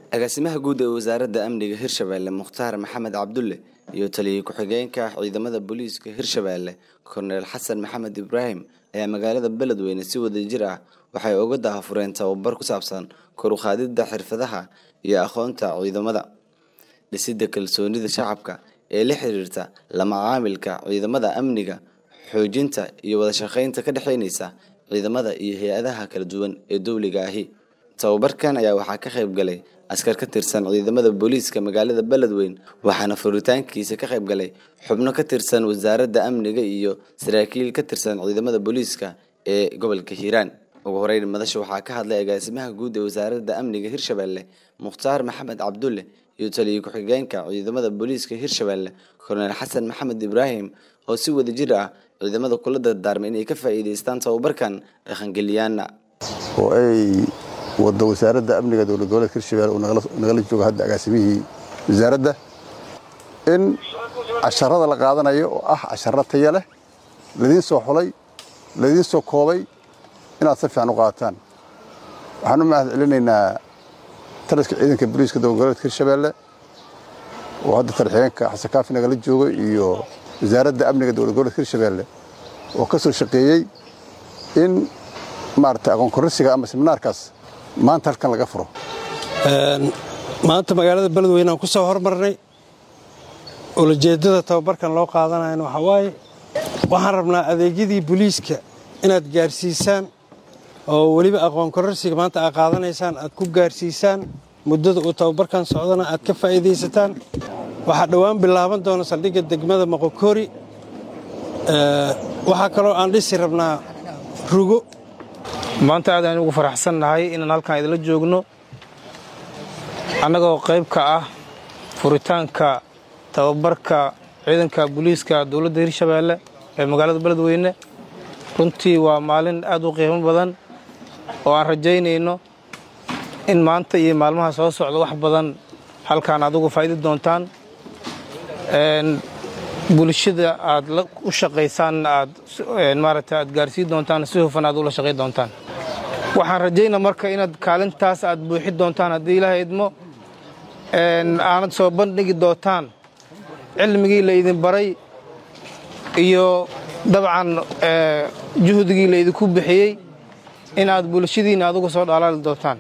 agaasimaha guud ee wasaaradda amniga hirshabeelle mukhtaar maxamed cabdulle iyo taliye ku-xigeenka ciidamada booliiska hirshabeelle korneel xasan maxamed ibraahim ayaa magaalada beledweyne si wadajir ah waxay uga daahfureen tababar ku saabsan kor u qaadidda xirfadaha iyo aqoonta ciidamada dhisidda kalsoonida shacabka ee la xiriirta lama caamilka ciidamada amniga xoojinta iyo wada shaqaynta ka dhexeynaysa ciidamada iyo hay-adaha kala duwan ee dowliga ahi tababarkan ayaa waxaa ka qayb galay askar ka tirsan ciidamada booliiska magaalada beledweyn waxaana furitaankiisa ka qayb galay xubno ka tirsan wasaaradda amniga iyo saraakiil ka tirsan ciidamada booliiska ee gobolka hiiraan ugu horeyn madasha waxaa ka hadlay agaasimaha guud ee wasaaradda amniga hirshabeelle mukhtaar maxamed cabdulle iyo taliye ku-xigeenka ciidamada booliiska hirshabeelle korneel xasan maxamed ibraahim oo si wadajir ah ciidamada kula dardaarmay inay ka faa'iidaystaan tababarkan dhaqangeliyaana oo ay wado wasaaradda amniga dowlad goboleedka hirshabelle uu nagala joogo hadda agaasimihii wasaaradda in casharada la qaadanayo oo ah casharo taya leh ladiin soo xulay ladiin soo koobay inaad si fiican u qaataan waxaan u mahad celinaynaa taliska ciidanka booliiska dowlad goboleedka hirshabelle oo hadda tarxigeenka xasan kaafi nagala joogo iyo wasaaradda amniga dowlad goboleedka hirshabelle oo ka soo shaqeeyey in maarata aqoon korrisiga ama seminaarkaas maanta halkan laga furo maanta magaalada beledweyne aan ku soo hormarnay ulajeeddada tababarkan loo qaadanayana waxaa waaye waxaan rabnaa adeegyadii booliiska inaad gaarsiisaan oo weliba aqoon kororsiga maanta aad qaadanaysaan aad ku gaarsiisaan muddada uu tababarkan socdana aad ka faa'iidaysataan waxaa dhowaan bilaaban doona saldhigga degmada moqokori waxaa kaloo aan dhisi rabnaa rugo maanta aad aynu ugu faraxsannahay inaan halkan idinla joogno annagoo qayb ka ah furitaanka tababarka ciidanka booliiska dowladda hirshabeelle ee magaalada beledweyne runtii waa maalin aad u qiimo badan oo aan rajaynayno in maanta iyo maalmaha soo socda wax badan halkaan aad uga faa'idi doontaan bulshada aad u shaqaysaanna aad maaragta aad gaarsiin doontaan si hufan aad ula shaqayn doontaan waxaan rajaynaa marka inaad kaalintaas aad buuxi doontaan haddii ilaahay idmo aanad soo bandhigi doontaan cilmigii la idin baray iyo dabcan juhdigii la idinku bixiyey in aad bulshadiinna aad uga soo dhalaali doontaan